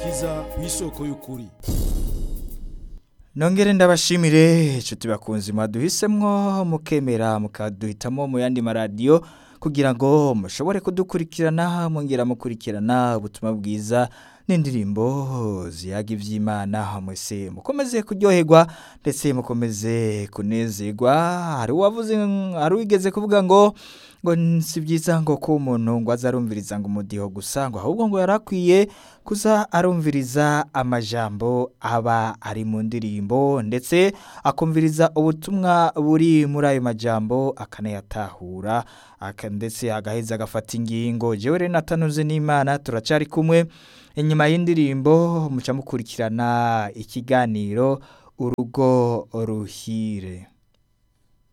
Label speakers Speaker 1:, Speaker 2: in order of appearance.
Speaker 1: agakiza ku isoko y'ukuri
Speaker 2: nongere ndabashimire inshuti bakunzi mwaduhisemwo mukemera mukaduhitamo mu yandi maradiyo kugira ngo mushobore kudukurikirana mwongera mukurikirana ubutumwa bwiza n'indirimbo ziyaga iby'imana mwese mukomeze kuryoherwa ndetse mukomeze kunezerwa hari uwavuze hari uwigeze kuvuga ngo ngo si byiza ngo ko umuntu ngo aze arumviriza ngo umudiho gusa ngo ahubwo ngo yari akwiye kuza arumviriza amajambo aba ari mu ndirimbo ndetse akumviriza ubutumwa buri muri ayo majambo akanayatahura aka- ndetse agaheza agafata ingingo jewe rero natanuze n'imana turacari kumwe inyuma y'indirimbo muca mukurikirana ikiganiro urugo ruhire